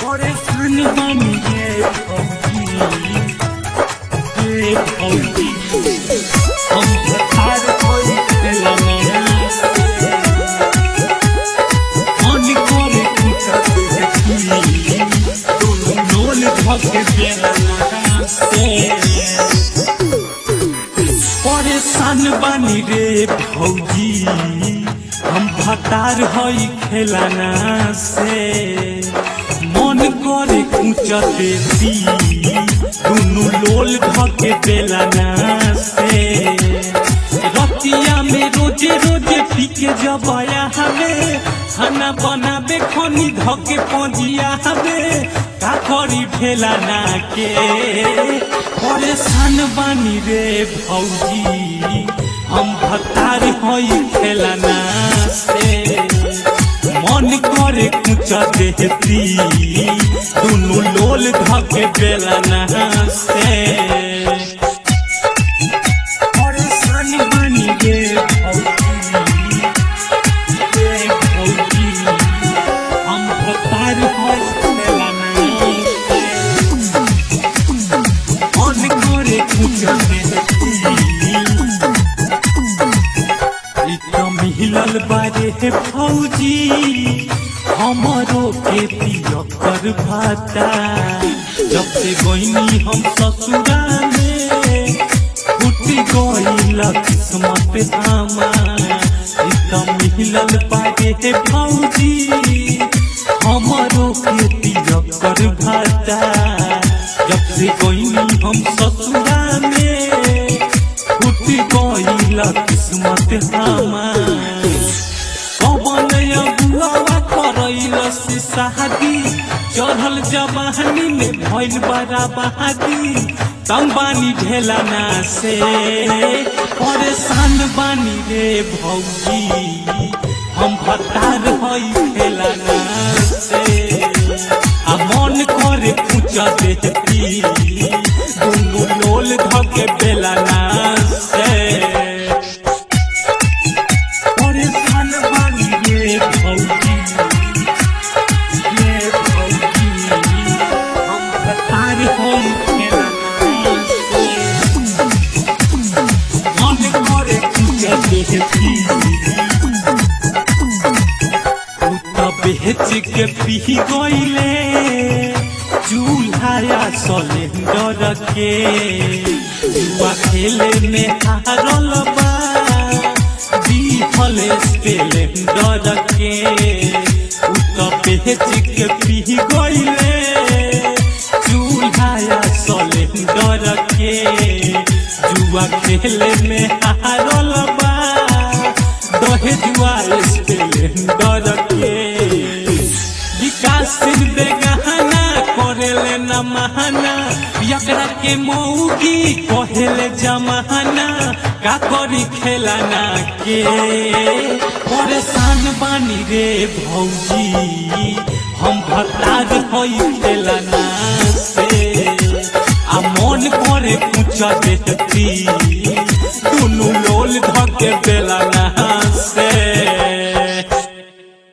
परेशान बानी रे भौजी रे भौजी हम भतार होई खेला मेरा मन करे कुछ देखी तुम नोल धके बेला से परेशान बानी रे भौजी हम भतार हई खेलाना से मन करे ऊंचा देती दुनु लोल धके बेलाना से रतिया में रोजे रोजे पीके जबाया हमें खाना बनाबे खनी धके पजिया हमें का करी भेलाना के परेशान बानी रे भौजी हम भतार हई खेलाना से मन करे कुछ देती दुनु लोल धके बेलाना से परेशान बानी रे भौजी रे भौजी हम भतार हई खेलाना से मन करे कुछ देती एकदम हिलल बारे हे फौजी हमरो के पियकर भाता जब से गईनी हम ससुरा में फूट गईल किस्मत हमार एकदम हिलल बारे हे फौजी हमरो के पियकर भाता जब से गईनी हम ससुरा में फूट गईल किस्मत हमार कवन अगुआ करैल से शादी चढ़ल जवानी में भइल बड़ा बहादी तंग बानी ढेलाना से परेशान बानी रे भौजी हम भतार हई खेलाना से आ मन करे पूछ देती दुनु लोल धके बेलाना से परेशान बानी रे भौजी रे भौजी हम भतार हई खेलाना से मन करे पूछ देती बेच के पी गईले चूल्हा सिलेंडर के जुआ खेले में हारल बा दीहल स्प्लेंडर के उ बेच के पी गईले चूल्हा सिलेंडर के जुआ खेले में हारल बा दहेजुआ स्प्लेंडर के विकास सिंह बेगहना करेले न महाना यकरा के मौगी कहेले जमाना का करी खेलाना के परेशान बानी रे भौजी हम भतार हई खेलाना से आ मन करे पूछ देती दुनु लोल धके बेलाना